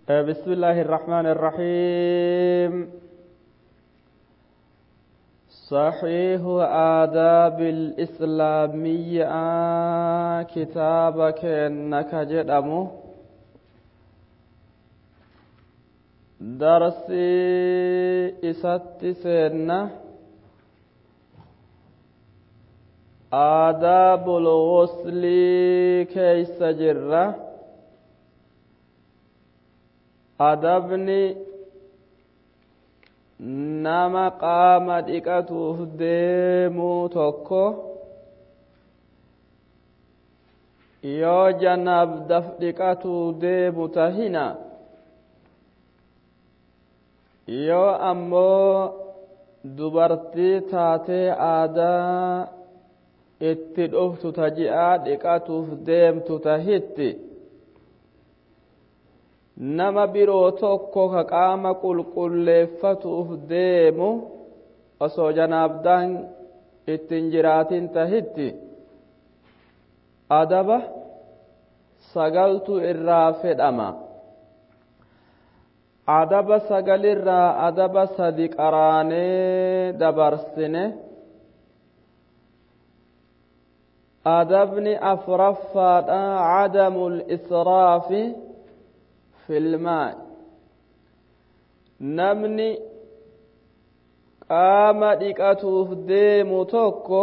بسم الله الرحمن الرحيم صحيح آداب الإسلامية كتابك إنك جدمو درسي إسات سنة آداب الغسل كيس جرة adabni nama qaama dhiqatuuf deemuu tokko yoo janaabdaf dhiqatuu deemu tahina yoo ammoo dubartii taatee aadaa itti dhuftu taji'aa dhiqatuuf deemtu tahitti nama biroo tokko ka qaama qulqulleeffatuuf deemu osoo janaabdaan ittiin jiraatin tahitti adaba sagaltu irraa fedhama adaba sagalirraa adaba sadi qaraanee dabarsine adabni afraffaadha cadamu lisraafi filmaa namni qaama dhiqatuuf deemu tokko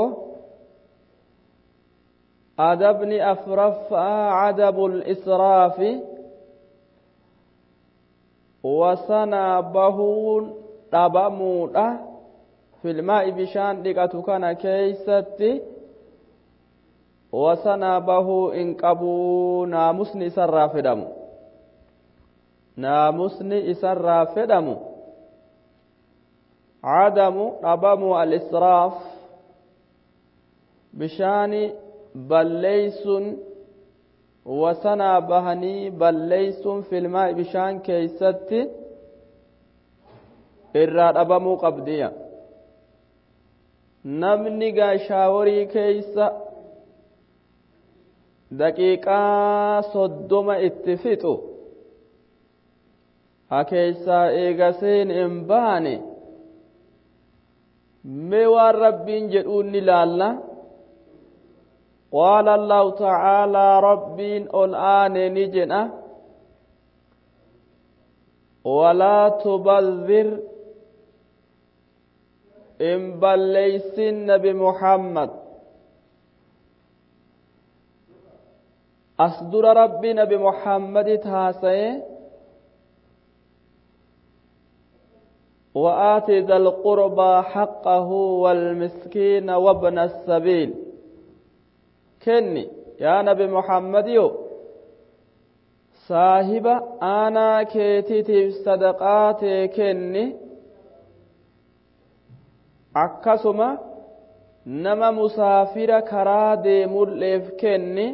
adabni afraffaa cadabu lisraafi wasanaa bahuun dhabamuudha filmaa'i bishaan dhiqatu kana keeysatti wasanaa bahuu in qabuu naamusni isarraa fedhamu naamusni isarraa fedhamu cadamu dhabamu alisraaf bishaani balleeysun wasanaa bahanii balleeysun filmaa bishaan keeysatti irraa dhabamuu qabdiya namni gaashaaworii keeysa daqiiqaa soddoma itti fixu hakeeysaa eegaseen hin baane mee waan rabbiin jedhuun ni laalla qaala allahu tacaalaa rabbiin ol aane ni jedha walaa tubadhir in balleeysin nabi muhammad as dura rabbi nabi muhammadit haasaye وآت ذا القربى حقه والمسكين وابن السبيل كني يا نبي محمد يو صاحب أنا كيتيتي صدقات كني akkasuma nama musaafira karaa deemulleef kenni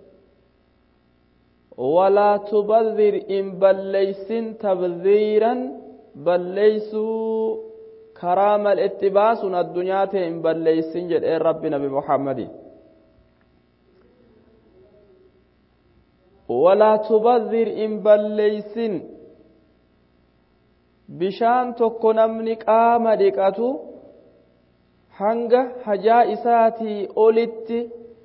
walaa tubadhir in balleeysin tabdhiiran balleeysuu karaa mal itti baasun addunyaa ta'e hin balleeysin jedheen rabbi nabi muhammadi walaa tubadhir in balleeysin bishaan tokko namni qaama dhiqatu hanga hajaa isaatii olitti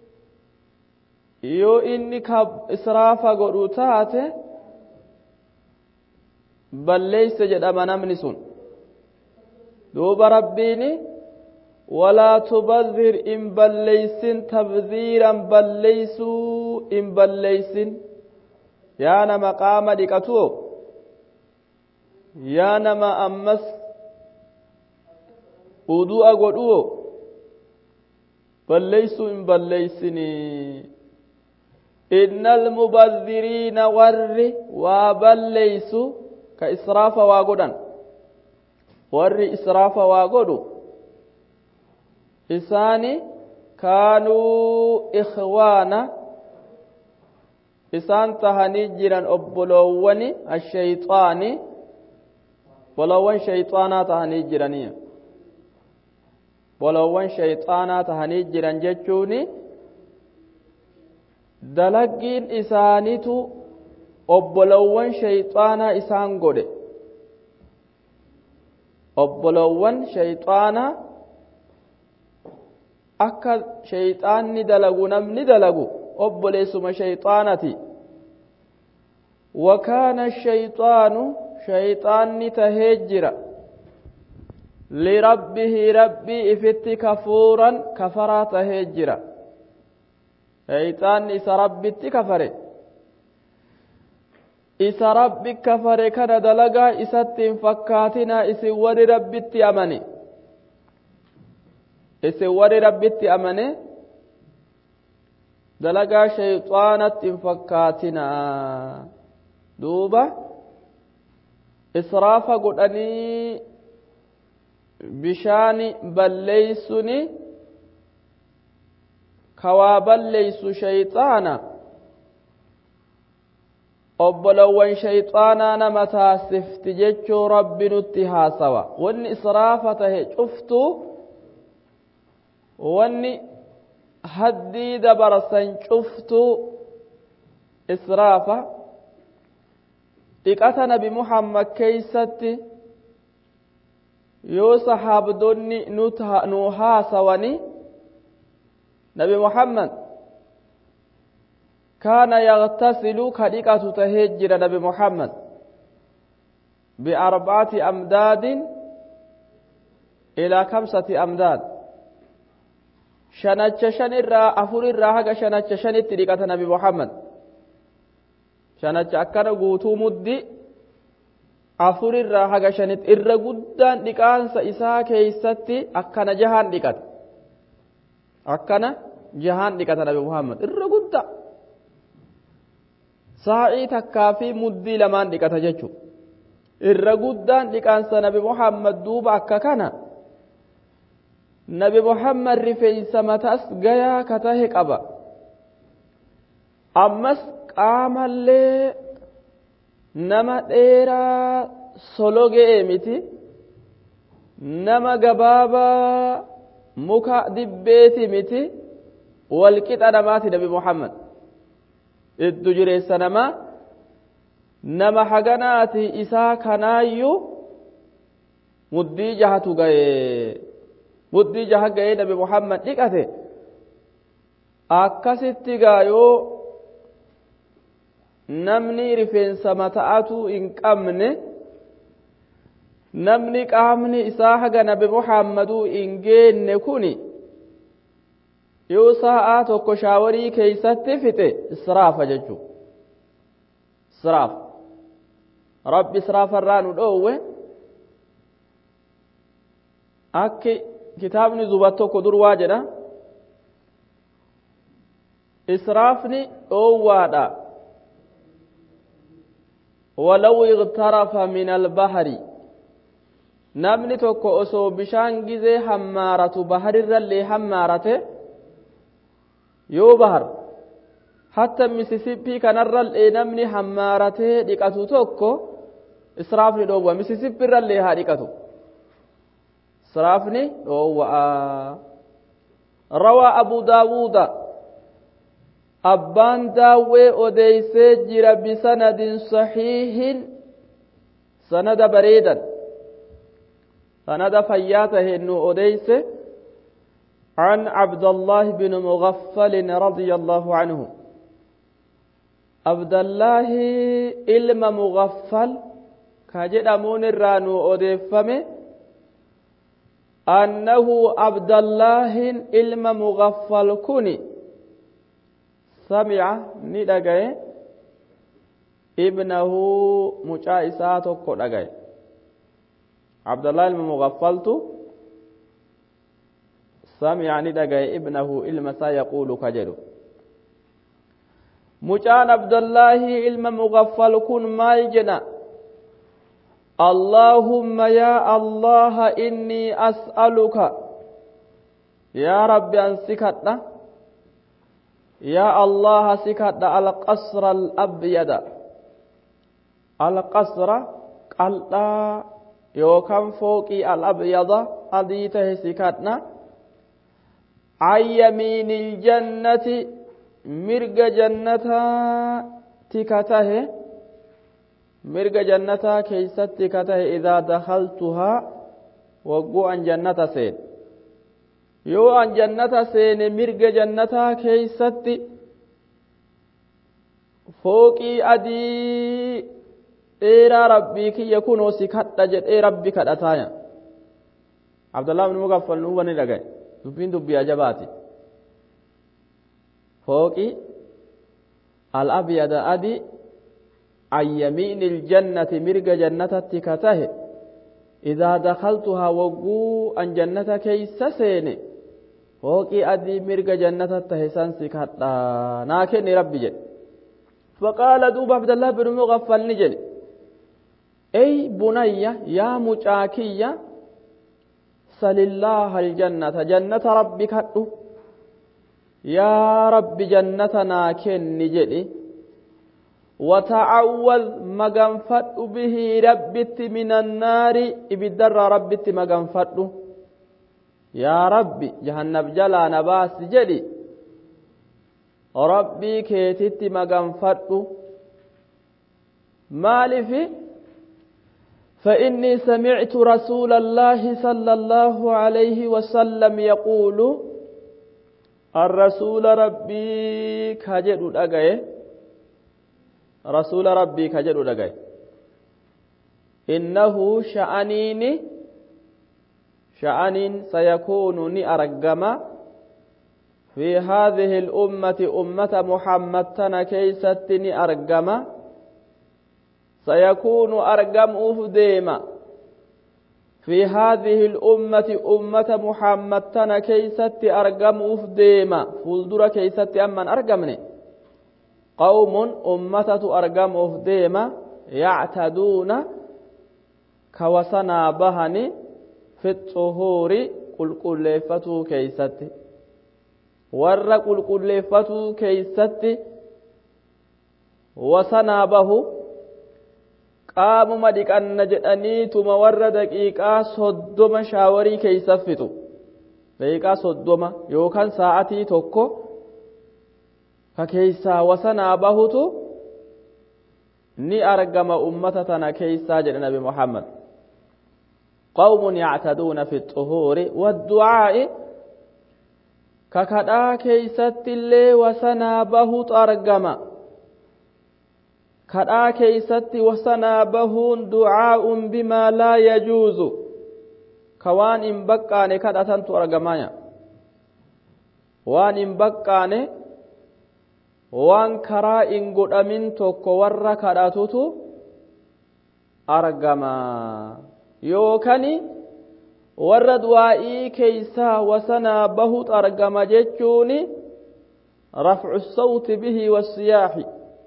yoo inni ka israafa godhu taate balleeyse jedhama namni sun duuba rabbiini walaa tubadhir in balleeysin tabdhiiran balleeysuu in balleeysin yaa nama qaama dhiqatuo yaa nama ammas udu'a godhuo balleeysuu in balleeysinii inna almubadhiriina warri waa balleeysu ka israafa waa godhan warri israafa waa godhu isaani kaanuu ikhwaana isaan tahanii jiran obboloowwani ashayxaani bolowwan shayxaanaa tahanii jiraniya bolowwan shayxaanaa tahanii jiran jechuuni dalaggiin isaanitu obbolowwan shayxaanaa isaan godhe obbolowwan shayxaanaa akka shayxaanni dalagu namni dalagu obboleessuma shayxaanati wakaana shayxaanu shayxaanni tahee jira lirabbihi rabbii ifitti kafuuran kafaraa tahee jira shayxaanni isa rabbitti kafare isa rabbi kafare kana dalagaa isatti hin fakkaatinaa isin warri rabbitti amane isin warri rabbitti amane dalagaa shayxaanatti hin fakkaatinaa duuba israafa godhanii bishaani balleeysuni kawaa balleeysu shayxaana obbolowwan shayxaanaa nama taasifti jechuu rabbi nutti haasawa wanni israafa tahe cuftuu wanni haddii dabarsan cuftuu israafa dhiqata nabi muhammad keeysatti yoo sahaabdonni nu haasawani nabi muhammad kaana yagtasilu ka dhiqatu tahee jira nabi muhammad biarbacati amdaadin ilaa kamsati amdaad shanacha shan irraa afur irraa haga shanacha shanitti dhiqata nabi muhammad shanacha akkana guutuu muddi afur irraa haga shanitti irra guddaan dhiqaansa isaa keeysatti akkana jahaan dhiqata akkana jahaan dhiqata nabi muhammad irra guddaa saa'ii takkaa fi muddii lamaan dhiqata jechu irra guddaan dhiqaansa nabi muhammad duuba akka kana nabi muhammad rifeensa mataas gayaa ka tahe qaba ammas qaamallee nama dheeraa sologee miti nama gabaabaa muka dibbeeti miti walqixa namaati nabi muhammad iddu jireessa namaa nama haganaati isaa kanaayyuu muddii jahatu gaye muddii jaha gaye nabi muhammad dhiqate akkasitti gaa yoo namni rifeensa mata'atu hin qabne namni qaamni isaa haga nabi muhammaduu hin geenne kuni yoo sa'aa tokko shaawarii keeysatti fixe israafa jechuu israaf rabbi israafa irraa nu dhoowwe akki kitaabni zubat tokko dur waa jedha israafni dhoowwaadha walaw igtarafa min albahari namni tokko osoo bishaan gizee hammaaratu baharirrallee hammaarate yoo bahar hatta misisippii kanarrallee namni hammaaratee dhiqatu tokko israafni dhoowwa misisippiirrallee haa dhiqatu israafni dhoowwa'a rawaa abu daawuuda abbaan daawwee odeeysee jira bisanadin saxiihin sanada bareedan sanada fayyaa taheen nu odeeyse عن عبد الله بن مغفل رضي الله عنه عبد الله علم مغفل كجدمون الرانو أدفمه أنه عبد الله علم مغفل كني سمع ندقى ابنه مجائسات كدقى عبد الله المغفلت سمع ندقى ابنه إلمسا يقول كجلو مجان عبد الله علم مغفل كن ما يجنا اللهم يا الله إني أسألك يا رب أن سكتنا يا الله سكتنا القصر الأبيض القصر قلتا يوكم فوقي الأبيض أديته سكتنا عن يمين الجنة مرق جنة تكته mirga jannataa keeysatti ka tahe idaa dakaltuhaa wagguu an jannata seen yoo an jannata seene mirga jannataa keeysatti fooqii adii dheeraa rabbii kiyya kunoo si kadha jedhee rabbi kadhataaya abdullah ibn mugaffal nu wani dhagaye dubbiin dubbii ajabaati fooqi al-abyada adi an yamiini iljannati mirga jannatatti ka tahe idaa dakaltuhaa wagguu an jannata keeysa seene fooqii adii mirga jannata tahe san si kadha naa kenni rabbi jedhe faqaala duuba abdallah bin mugaffal ni jedhe ey bunayya yaa mucaa kiyya salillaaha aljannata jannata rabbi kadhu yaa rabbi jannata naa kenni jedhi وتعوذ مغنفد به ربت من النار ابدر ربت مغنفد يا ربي جهنم جلا نباس جدي ربي كيتت مغنفد مالف فإني سمعت رسول الله صلى الله عليه وسلم يقول الرسول ربي كجد أجيه رسول ربي كجد دغاي إنه شأنين شأن سيكون ني أرجما في هذه الأمة أمة محمد تنا كيست ني أرجما سيكون أرجم أفديما في هذه الأمة أمة محمد تنا كيست أرجم أفديما فولدر كيست أمن أرجمني قوم أمة أرقموف ديما يعتدون كوسنا بهني في الطهور قل قل لفتو كيست ور قل قل لفتو كيست وسنا به qaamuma dhiqanna jedhaniituma warra daqiiqaa soddoma shaawarii keeysa fixu daqiiqaa soddoma yookaan sa'atii tokko ka keeysaa wasanaa bahutu ni argama ummata tana keeysaa jedhe nabi muhammad qawmun yactaduuna fi xuhuuri wadducaa'i ka kadhaa keeysatti illee wasanaa bahutu argama kadhaa keeysatti wasanaa bahuun ducaa'un bimaa laa yajuuzu ka waan hin baqqaane kadhatantu argamaya waan hin baqqaane waan karaa hin godhamin tokko warra kadhatutu argama yookani warra du'aa'ii keeysaa wasanaa bahut argama jechuuni rafcu sawti bihi wasiyaaxi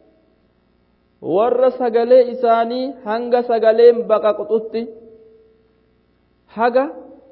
warra sagalee isaanii hanga sagaleen baqaqxutti haga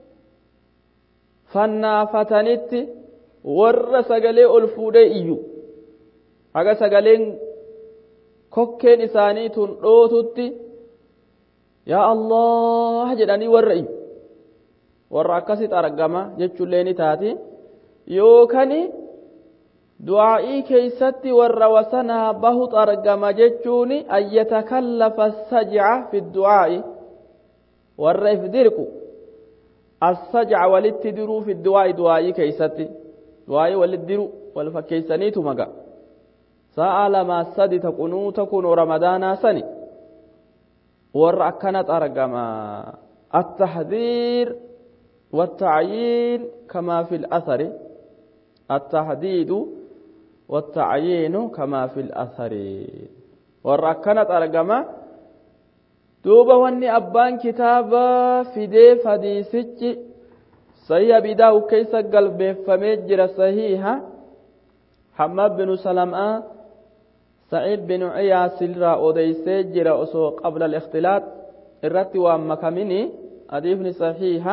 fannaafatanitti warra sagalee ol fuudhee iyyu haga sagaleen kokkeen isaanii tun dhootutti yaa allah jedhanii warra iyyu warra akkasit argama jechuullee ni taati yookani du'aa'ii keeysatti warra wasanaa bahut argama jechuun an yatakallafa sajca fi du'aa'i warra if dirqu assajca walitti diruu fi du'aa'i du'aa'ii keeysatti du'aa'ii walit diru wal fakkeeysaniitu maga sa'a lamaa sadi ta qunuuta kunoo ramadaanaa sani warra akkanat argama التحذير والتعيين كما في الأثر التحديد والتعيين كما في الأثر والركنة أرقما دوبا واني أبان كتابا فدي فديسج صحيح بداو كيس قلب فمجر صحيحة حماد بن سلمة سعيد بن عياس الرا أوديسي جرا أسو قبل الاختلاط الرتي ومكمني أديفني صحيحة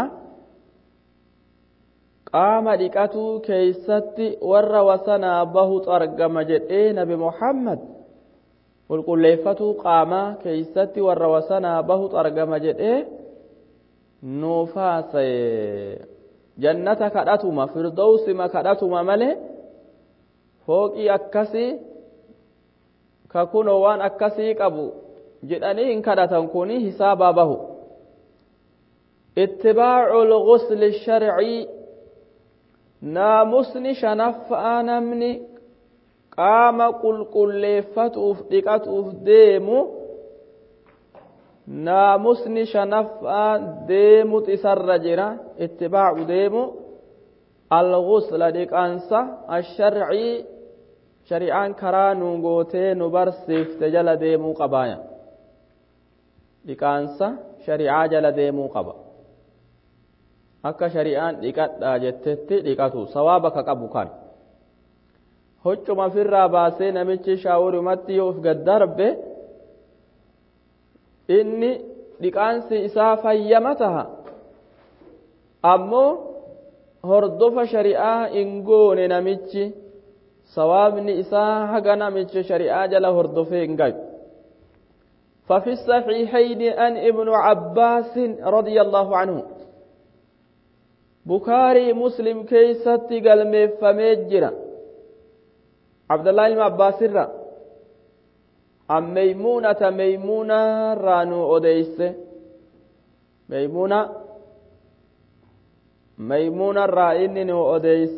qaama dhiqatuu keeysatti warra wasanaa bahut argama jedhee nabi muhammad qulqulleeffatuu qaamaa keeysatti warra wasanaa bahut argama jedhee nuufaasaye jannata kadhatuma firdowsima kadhatuma male fooqii akkasii ka kuno waan akkasii qabu jedhanii hin kadhatan kun hisaabaa bahu ittibaacu lgusli sharcii naamusni shanaffaa namni qaama qulqulleeffatuuf dhiqatuuf deemu naamusni shanaffaa deemut isarra jira ittibaacu deemu algusla dhiqansa asharcii shari'aan karaa nu gootee nu barsiifte jala deemuu qabaaya dhiqaansa shari'aa jala deemuu qaba akka shari'aan dhiqadhaa jettetti dhiqatu sawaaba ka qabu kan hoccuma firraa baasee namichi shaawurumatti yoo uf gaddarbe inni dhiqaansi isaa fayyama taha ammoo hordofa shari'aa hin goone namichi sawaabni isaa haga namicha shari'aa jala hordofee hin gayu ففي الصحيحين أن ابن عباس رضي الله عنه بكاري مسلم كيست قلم فمجرا عبد الله بن عباس الرّ عن ميمونة ميمونة رانو أديس ميمونة ميمونة رائن أديس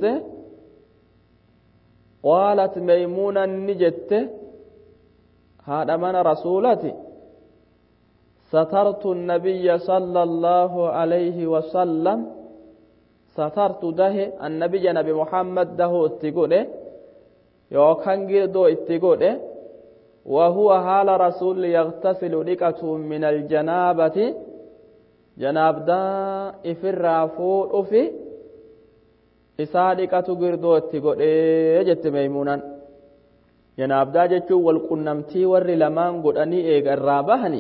قالت ميمونة نجت هذا من رسولتي سترت النبي صلى الله عليه وسلم سترت ده النبي نبي محمد ده اتقوله يوكان جردو اتقوله وهو حال رسول يغتسل لكة من الجنابة جناب دا إفر فور أفي isaa dhiqatu girdoo itti godhee jette meeymuunaan janaabdaa jechuun wal qunnamtii warri lamaan godhanii eega irraa bahani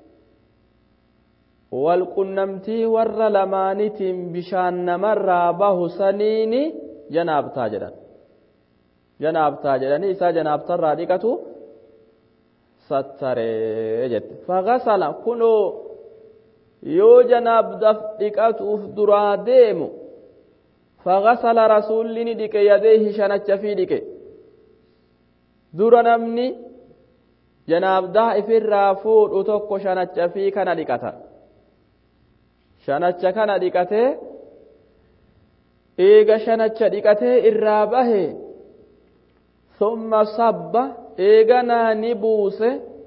wal qunnamtii warra lamaanitiin bishaan namarraa bahu saniini janaabtaa jedhan janaabtaa jedhanii isaa janaabtarraa dhiqatu sattaree jette fagasala kunoo yoo janaabdaaf dhiqatuuf duraa deemu فغسل رسول ندك يديه شنچ في دك دور نمني جناب دا افر رافود اتوكو شنچ في كان دكتا شنچ كان دكته ايغا شنچ دكته الرابه ثم صب ايغا نبوس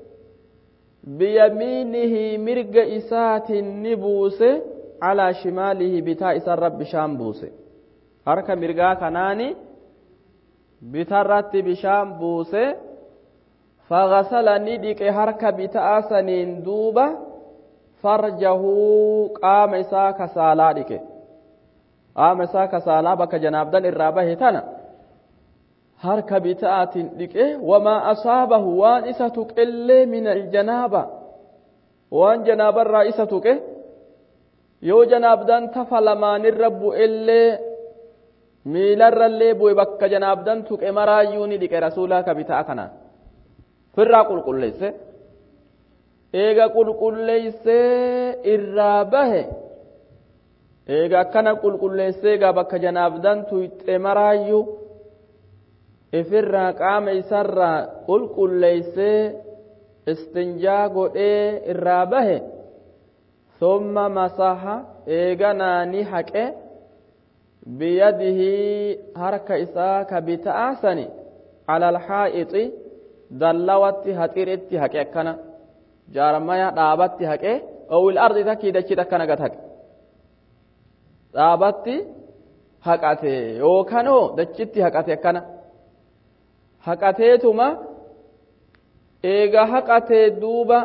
بيمينه مرق إسات نبوس على شماله بتاء رب شامبوسه harka mirgaa kanaani bitarratti bishaan buuse fagasala ni dhiqe harka bitaa saniin duuba farjahuu qaama isaa kasaalaa dhiqe qaama isaa kasaalaa bakka janaabdan irraa bahe tana harka bitaatiin dhiqe wamaa asaabahu waan isa tuqellee min aljanaaba waan janaabarraa isa tuqe yoo janaabdan tafa lamaanirra bu'ellee miilarrallee bu'e bakka janaabdan tuqe maraayyuu ni dhiqe rasuulaa ka bitaa kanaan firraa qulqulleesse eega qulqulleessee irraa bahe eega akkana qulqulleessee egaa bakka janaabdan tuyxe maraayyuu ifirraa qaama isarraa qulqulleessee istinjaa godhee irraa bahe summa masaha eeganaa ni haqe biyadihi harka isaa ka bitaa sani ala alhaa'ixi dallawatti haxiretti haqe akkana jaarmaya dhaabatti haqe owil ardi takkii dachit akkana gad haqe dhaabatti haqate yookanoo dachitti haqate akkana haqateetuma eega haqatee duuba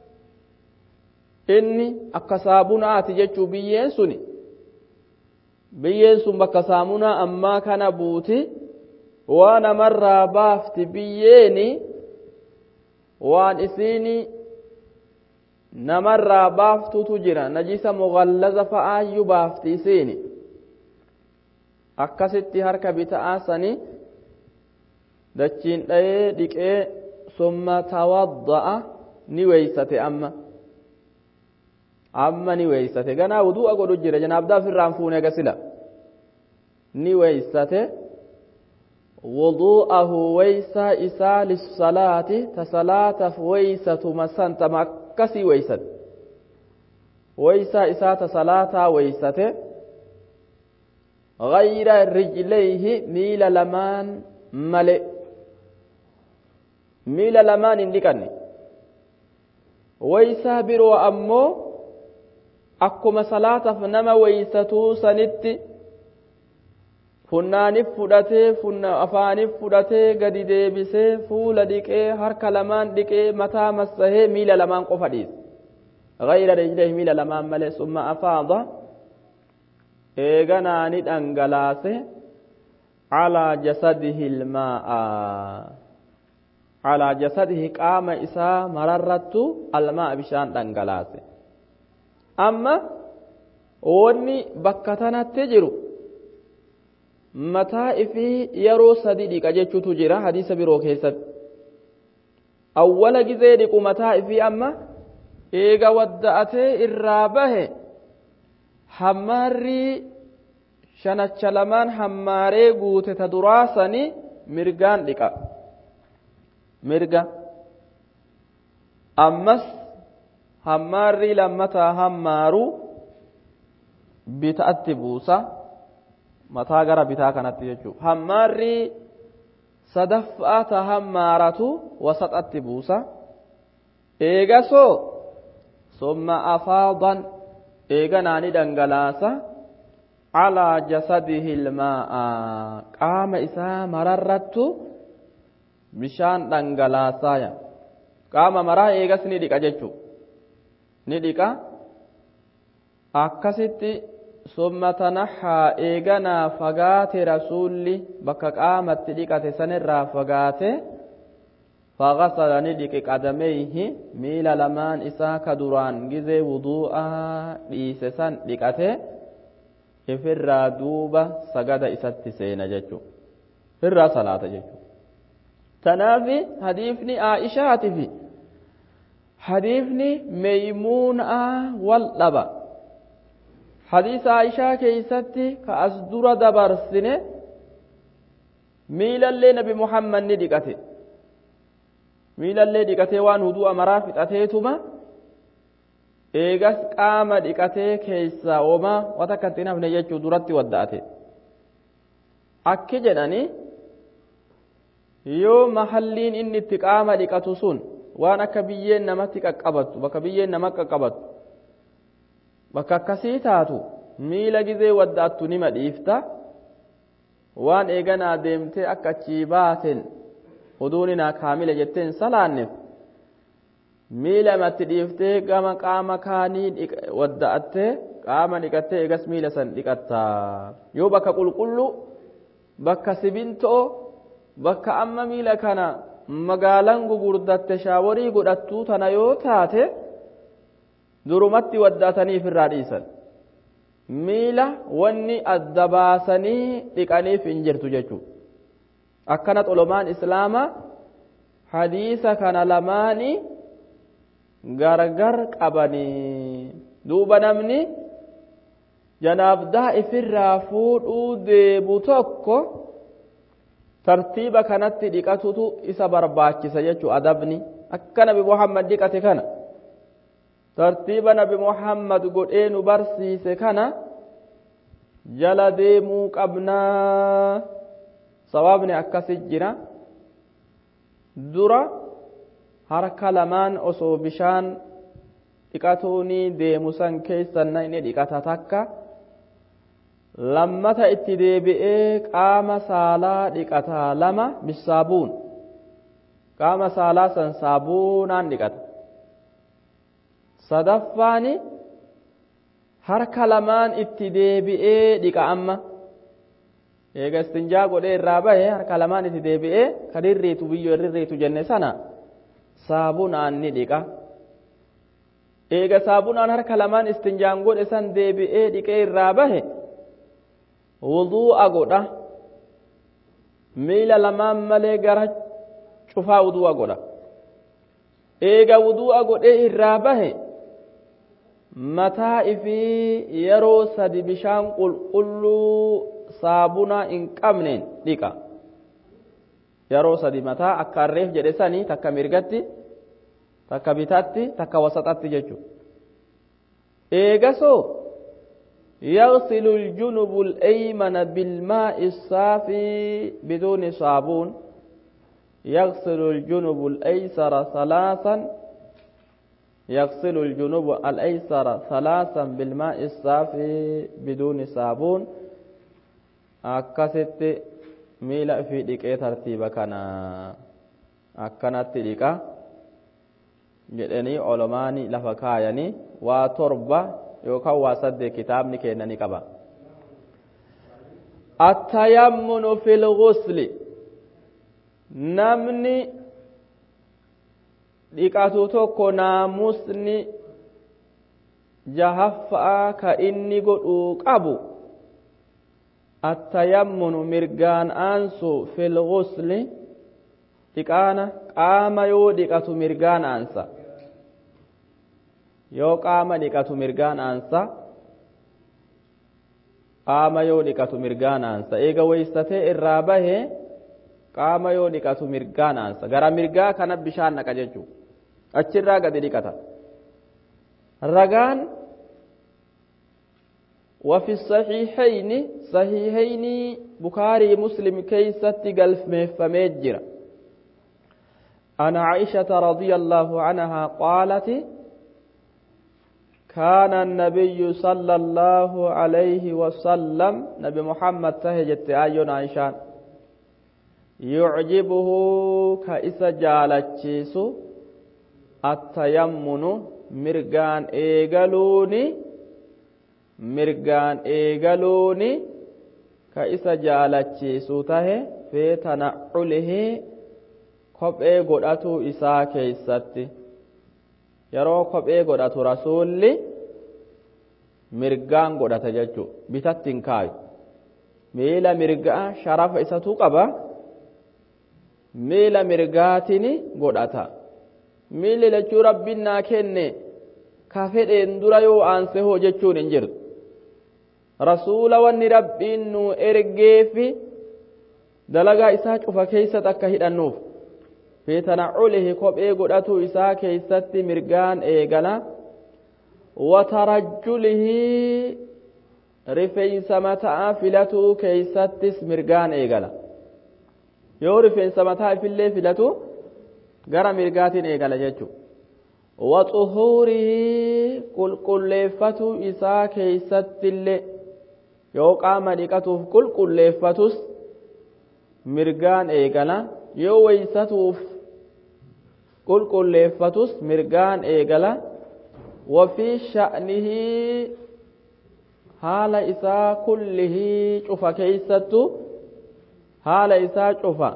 inni akka saabunaati jechuu biyyeen suni biyyeen sun bakka saamunaa ammaa kana buuti waan namarraa baafti biyyeeni waan isiini namarraa baaftutu jira najisa mugallaza fa'aayyuu baafti isiini akkasitti harka bita'aa sani dachiin dhayee dhiqee summa tawadda'a ni weeysate amma amma ni weeysate ganaa wudu'a godhu jira janaabdaa ofirraan fuune gasila ni weeysate wudu'ahu weysaa isaa lissalaati ta salaataaf weysatuma san tama akkasii weysate weysaa isaa ta salaataa weysate غير رجليه ميل لمان ملئ ميل لمان اندقني ويسا برو أمو أكما صلاة فنما ويستو سنتي funnaanif fudhatee funna afaanif fudhatee gadi deebisee fuula dhiqee harka lamaan dhiqee mataa massahee miila lamaan qofa dhiise غير رجليه miila lamaan malee summa afaada eeganaa ni dhangalaase calaa jasadihi ilmaa'a calaa jasadihi qaama isaa mararrattu almaa bishaan dhangalaase amma wanni bakka tanatti jiru mataa ifii yeroo sadi dhiqa jechuutu jira hadiisa biroo keessatti awwala gizee dhiqu mataa ifii amma eega wadda'atee irraa bahe hammaarri shanacha lamaan hammaaree guute ta duraasani mirgaan dhiqa mirga ammas hammaarri lammataa hammaaru bita'atti buusa mataa gara bitaa kanatti jechuudha hammaarri sadaffaa ta hammaaratu wasaxatti buusa eegasoo summa afaadan eeganaani dhangalaasa calaa jasadihi ilmaa'a qaama isaa mararrattu bishaan dhangalaasaya qaama maraa eegas ni dhiqa jechuu ni dhiqa akkasitti summa tanahaa eeganaa fagaate rasuulli bakka qaamatti dhiqate sanirraa fagaate فغسل ندق قدميه ميل لمان إسا كدران جزي وضوءا ديسسان دقته ifirraa duuba sagada isatti seena jechu irraa salaata jechu tanaafi hadiifni aa'ishaatifi hadiifni meeymuunaa wal dhaba hadiisa aa'ishaa keeysatti ka as dura dabarsine miilallee nabi muhammad ni dhiqate miilallee dhiqatee waan hudu'a maraa fixateetuma eegas qaama dhiqatee keessaa oomaa wata akka hin hafne jechuu duratti wadda'ate akki jedhani yoo mahalliin inni itti qaama dhiqatu sun waan akka biyyeen namatti qaqqabattu bakka biyyeen nama qaqqabattu bakka akkasii taatu miila gizee wadda'attu nima dhiifta waan eeganaa deemtee akka achii baaten oduun naa kaamila jetteen salaanneef miila matti dhiiftee gama qaama kaanii wadda'attee qaama dhiqattee eegas miila san dhiqatta yoo bakka qulqullu bakka sibintoo bakka amma miila kana magaalaan gugurdatte shaaworii godhattuu tana yoo taate durumatti wadda'ataniif irraa dhiisan miila wanni adda baasanii dhiqaniif hin jirtu jechuudha akkana xolomaan islaamaa hadiisa kana lamaanii gargar qabanii duuba namni janaabdaa ifirraa fuudhuu deemu tokko tartiiba kanatti dhiqatutu isa barbaachisa jechuu adabni akka nabi muhammad dhiqate kana tartiiba nabi muhammad godhee nu barsiise kana jala deemuu qabnaa sawaabni akkasi jira dura harka lamaan osoo bishaan dhiqatuuni deemu san keessanna inni dhiqata takka lammata itti deebi'ee qaama saalaa dhiqata lama bisaabuun qaama saalaa san saabuunaan dhiqata sadaffaani harka lamaan itti deebi'ee dhiqa amma eega istinjaa godhee irraa bahe harka lamaan itti deebi'ee kan irriitu biyyoo irriitu jenne sana saabunaan ni dhiqa eega saabunaan harka lamaan istinjaan godhe san deebi'ee dhiqee irraa bahe wuduu'a godha miila lamaan malee gara cufaa wuduu'a godha eega wuduu'a godhee irraa bahe mataa ifii yeroo sadi bishaan qulqulluu saabunaa hin qabneen dhiqa yeroo sadi mataa akka harreef jedhe sanii takka mirgatti takka bitatti takka wasaxatti jechuudha eegasoo يغسل الجنب الأيمن بالماء الصافي بدون صابون يغسل الجنب الأيسر ثلاثا يغسل الجنوب الأيسر ثلاثا بالماء الصافي بدون صابون أكست ميلا في ديكي ترتيب كان أكنت ديكا jedhanii olomaani lafa kaayanii waa torba yookaan waa saddeet kitaabni kennanii qaba. Attayammunu fil ghusli namni dhiqatu tokko naamusni jahaffaa ka inni godhuu qabu attayammunu mirgaan aansu fil ghusli dhiqaana qaama yoo dhiqatu mirgaan aansa yoo qaama dhiqatu mirgaan aansa qaama yoo dhiqatu mirgaan aansa eega weeysatee irraa bahe qaama yoo dhiqatu mirgaan aansa gara mirgaa kana bishaan naqa jechuu achirraa gadi dhiqata ragaan وفي الصحيحين صحيحين بخاري مسلم كيست قلف مفمجر عن عائشة رضي الله عنها قالت كان النبي صلى الله عليه وسلم نبي محمد تهجت آيون عائشان يعجبه كإس جالتشيس التيمن مرقان إيقلوني مرقان إيقلوني كإس جالتشيس تهي في تنعله kophee godhatu isaa keeysatti yeroo kophee godhatu rasuulli mirgaan godhata jechuu bitatti hin kaayu miila mirgaa sharafa isatu qaba miila mirgaatiin godhata miilli lachuu rabbiin naa kenne ka fedheen dura yoo aanse hoo jechuun hin jirtu rasuula wanni rabbiin nu ergeefi dalagaa isaa cufa keeysat akka hidhannuuf fi tanacculihi kophee godhatu isaa keeysatti mirgaan eegala watarajjulihi rifeensa mataa filatuu keeysattis mirgaan eegala yoo rifeensa mataa ifillee filatu gara mirgaatiin eegala jechu waxuhuurihi qulqulleeffatuu isaa keeysattillee yoo qaama dhiqatuuf qulqulleeffatus mirgaan eegala yoo weeysatuuf qulqulleeffatus mirgaan eegala wafii sha'nihii haala isaa kullihii cufa keeysattu haala isaa cufa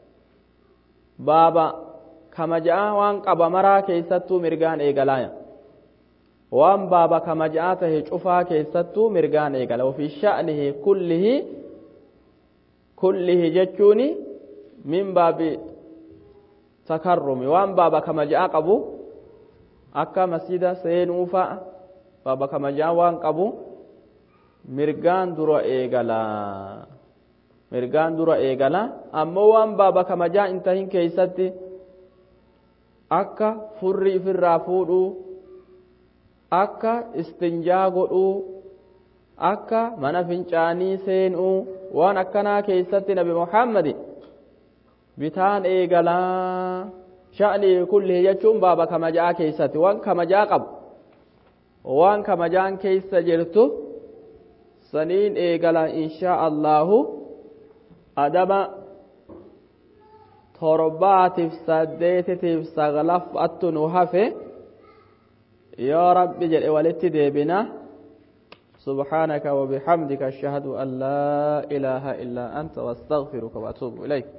baaba kamaja'a waan qaba maraa keeysattuu mirgaan eegalaaya waan baaba kamaja'a tahe cufaa keeysattuu mirgaan eegala wafii sha'nihii kullihii kullihi jechuuni min baabi takarrumi waan baaba kamaja'a qabu akka masjida seenuu fa'a baaba kamaja'a waan qabu mirgaan dura eegala mirgaan dura eegala ammoo waan baaba kamaja'a hin tahin keeysatti akka furri ifirraa fuudhuu akka istinjaa godhuu akka mana fincaanii seenuu waan akkanaa keeysatti nabi muhammadi bitaan eegalaa sha'nii kullihi jechuun baaba kamajaa keeysatti waan kamajaa qabu waan kamajaan keeysa jirtu saniin eegala inshaa allahu adama torbaatiif saddeetitiif saglaffattu nu hafe yoo rabbi jedhe walitti deebina سبحانك وبحمدك أشهد أن لا إله إلا أنت واستغفرك وأتوب إليك